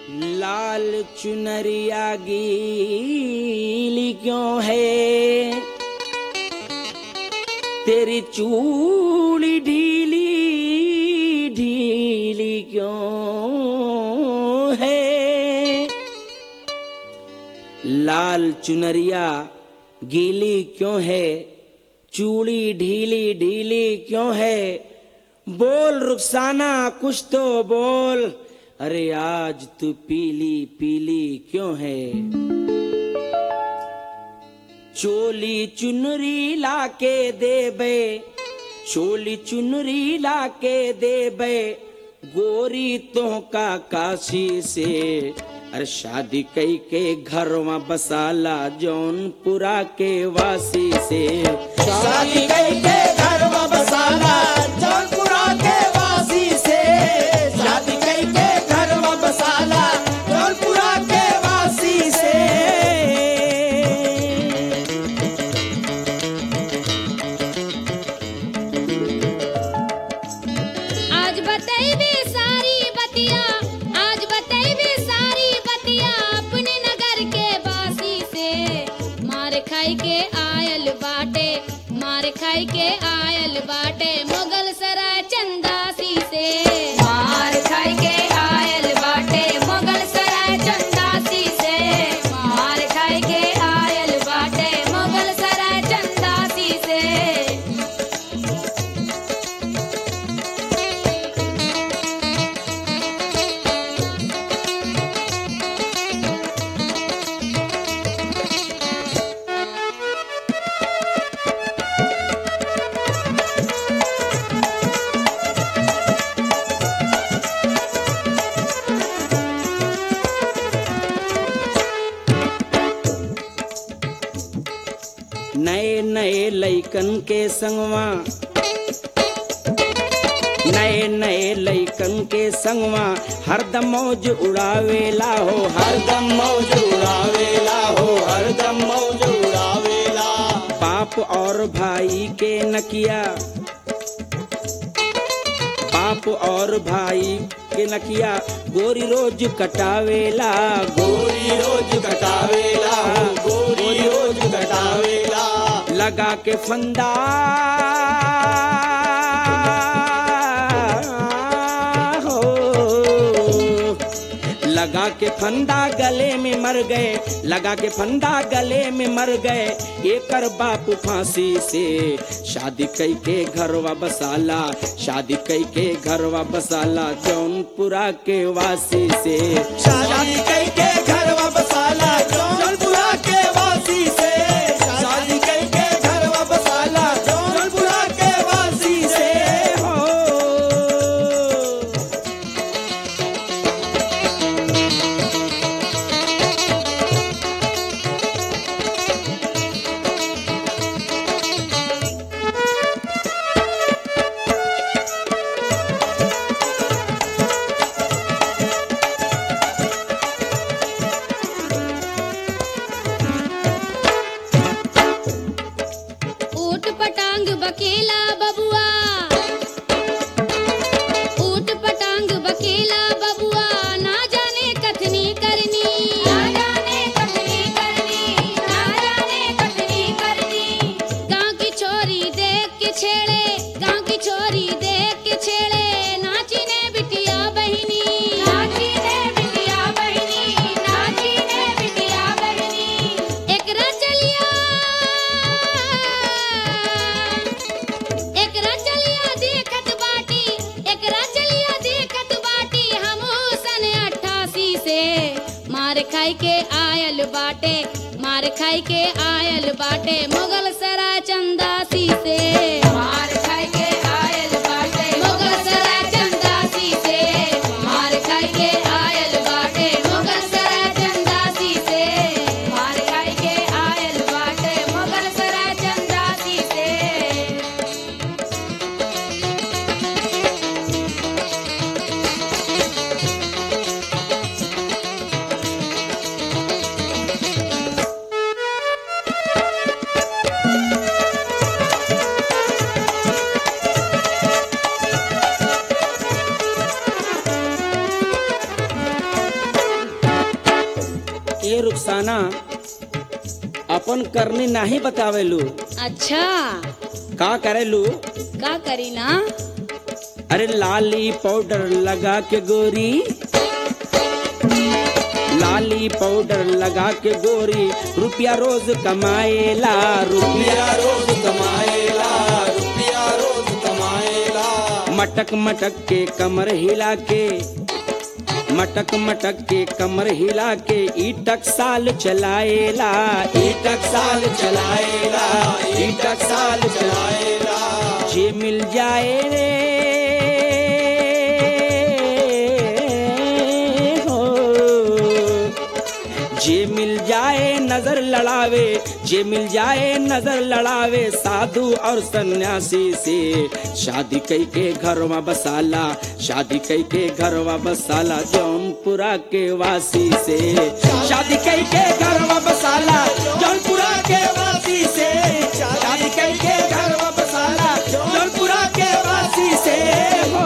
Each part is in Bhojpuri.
लाल चुनरिया गीली क्यों है तेरी चूड़ी ढीली ढीली क्यों है लाल चुनरिया गीली क्यों है चूड़ी ढीली ढीली क्यों है बोल रुखसाना कुछ तो बोल अरे आज तू पीली पीली क्यों है चोली चुनरी लाके देबे चोली चुनरी लाके देबे गोरी तो का काशी से अरे शादी कई के घर में बसाला जौनपुरा के वासी से शादी कई के घर में बसाला जौनपुरा के वासी से शादी कई के घर में बसाला जौनपुरा के वासी से आज बतैबे सारी बतिया आज बतैबे सारी बतिया अपने नगर के बासी से मार खाई के आयल बाटे मार खाई के आयल बाटे मुगल सराय चंदासी से मार खाई के आयल बाटे मुगल सराय चंदासी से मार खाई के आयल बाटे मुगल सराय चंदासी से नए नए लइकन के संगवा नए नए लइकन के संगवा हरदम मौज उड़ावेला हो हरदम मौज उड़ावेला हो हरदम मौज उड़ावेला बाप और भाई के नकिया बाप और भाई के नकिया गोरी रोज कटावेला गोरी रोज कटावेला हो गोरी रोज कटावेला लगा के फंदा हो लगा के फंदा गले में मर गए लगा के फंदा गले में मर गए एकर बाप फांसी से शादी कई के घरवा बसाला शादी कई के घरवा बसाला जौनपुरा के वासी से शादी कई के घर में बसाला जौनपुरा के वासी से शादी कई के घर में बसाला जौनपुरा के वासी से हो ऊट पटांग बकेला बबुआ ऊट पटांग बकेला बबुआ ना जाने कथनी करनी ना जाने कथनी करनी ना जाने कथनी करनी गांव की छोरी देख के छेड़े गांव की छोरी देख के छेड़े नाची ने बिटिया बहिनी नाची ने बिटिया बहिनी नाची ने बिटिया बहिनी एकरा चलिया एकरा चलिया देखत बाटी एकरा चलिया देखत बाटी हमहू सन अट्ठासी से मार खाई के आयल बाटे मार खाई के आयल बाटे मुगल सराय चंदासी से मार खाई के आयल बाटे मुगल सराय चंदासी से मार खाई के आयल बाटे मुगल सराय चंदासी से मार खाई के आयल बाटे मुगल सराय चंदासी से शादी ए रुखसाना अपन करनी नाही बतावेलू अच्छा का करेलू का करी ना अरे लाली पाउडर लगा के गोरी लाली पाउडर लगा के गोरी रुपया रोज कमाएला रुपया रुपया रोज कमाएला रुपया रोज कमाएला मटक मटक के कमर हिला के मटक मटक के कमर हिला के ईटक साल चलाएला ईटक साल चलाएला ईटक साल चलाएला जे मिल जाए रे हो जे मिल जाए नजर लड़ावे जे मिल जाए नजर लड़ावे साधु और सन्यासी से शादी कई के घरवा बसाला शादी कई के घरवा बसाला जौनपुरा के वासी से शादी कई के घरवा बसाला जौनपुरा के वासी से शादी कई के घरवा बसाला जौनपुरा के वासी से हो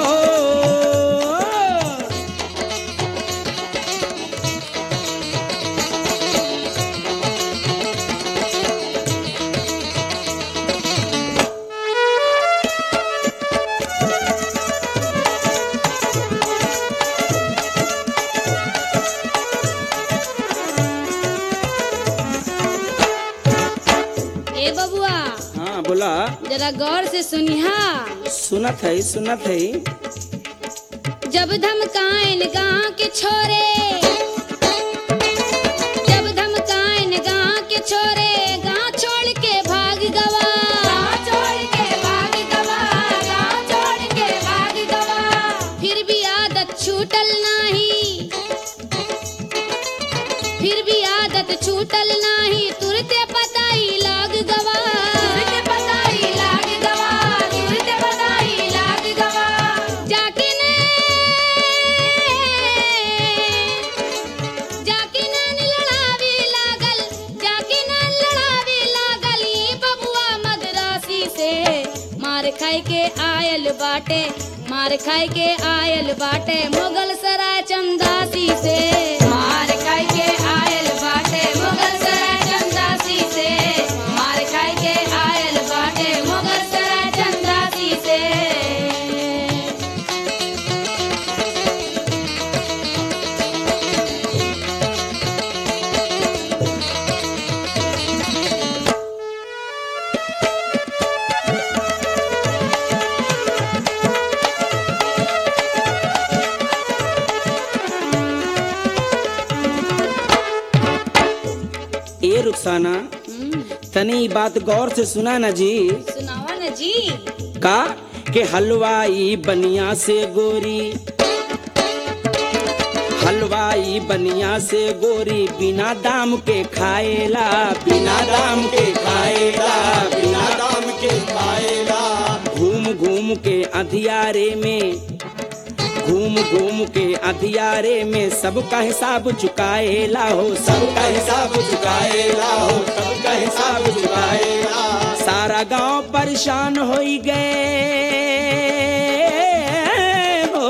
ए बबुआ हाँ बोला जरा गौर से सुनिहा सुनत है सुनत है जब धमकाइन गांव के छोरे जब धमकाइन गांव के छोरे गांव छोड़ के भाग गवा गांव छोड़ के भाग गवा गांव छोड़ के भाग गवा फिर भी आदत छूटल नाही फिर भी आदत छूटल नाही तुरते पताई लाग गवा तुरते पताई लाग गवा तुरते पताई लाग गवा जाके ने जाके नैन लड़ावे लागल जाके नैन लड़ावे लागल ये बबुआ मदरासी से मार खाई के आयल बाटे मार खाई के आयल बाटे मुगल सराय चंदासी से मार खाई के आयल बाटे मुगल सराय चंदासी से मार खाई के आयल बाटे मुगल सराय चंदासी से ए रुखसाना तनी ई बात गौर से सुना ना जी सुनावा न जी का के हलवाई बनिया से गोरी हलवाई बनिया से गोरी बिना दाम के खाएला बिना दाम के खाएला बिना दाम के खाएला घूम घूम के अंधियारे में घूम घूम के अंधियारे में सबका हिसाब चुकाएला हो सब सबका हिसाब चुकाएला हो सबका हिसाब चुकाएला सारा गांव परेशान हो गए हो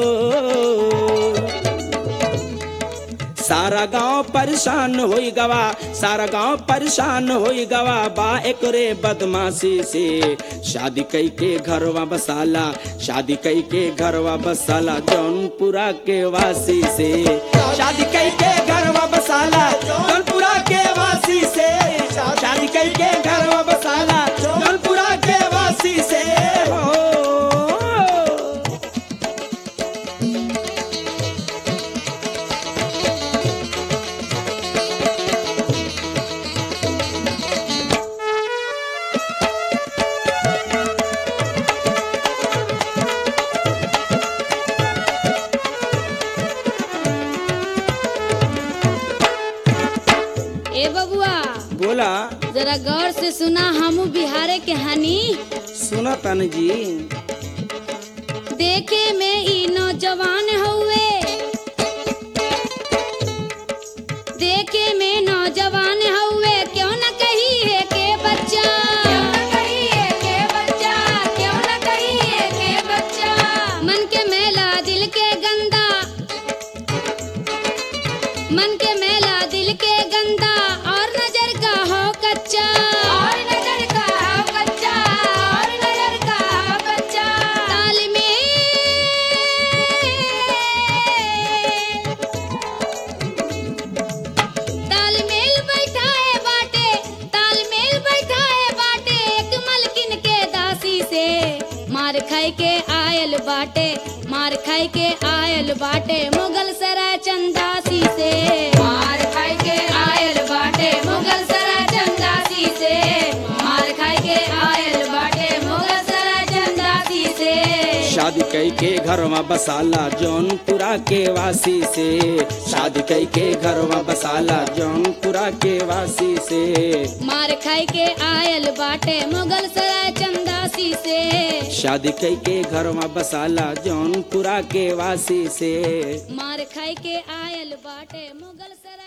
सारा गांव परेशान हो गवा सारा गांव परेशान हो गवा बा एकरे बदमाशी से शादी कई के घरवा बसाला शादी कई के घरवा बसाला जौनपुरा के वासी से शादी कई के घरवा बसाला जौनपुरा के वासी से शादी कई के घरवा बसाला जौनपुरा के वासी से हो ए बबुआ बोला जरा गौर से सुना हमू बिहारे के हनी सुना तन जी देखे में ई नौजवान हुए देखे में नौजवान हुए क्यों न कही है के बच्चा क्यों न कही है के बच्चा क्यों न कही है के बच्चा मन के मेला दिल के गंदा मन के मेला दिल के बाटे मार खाई के आयल बाटे मुगल सराय चंदासी से मार खाई के आयल बाटे मुगल सराय चंदासी से मार खाई के आयल बाटे मुगल सराय चंदासी से शादी कई के घरवा बसाला जौनपुरा के वासी से शादी कई के घरवा बसाला जौनपुरा के वासी से मार खाई के आयल बाटे मुगल सराय चंदासी से शादी कई के घरवा बसाला जौनपुरा के वासी से मार खाई के आयल बाटे मुगल सराय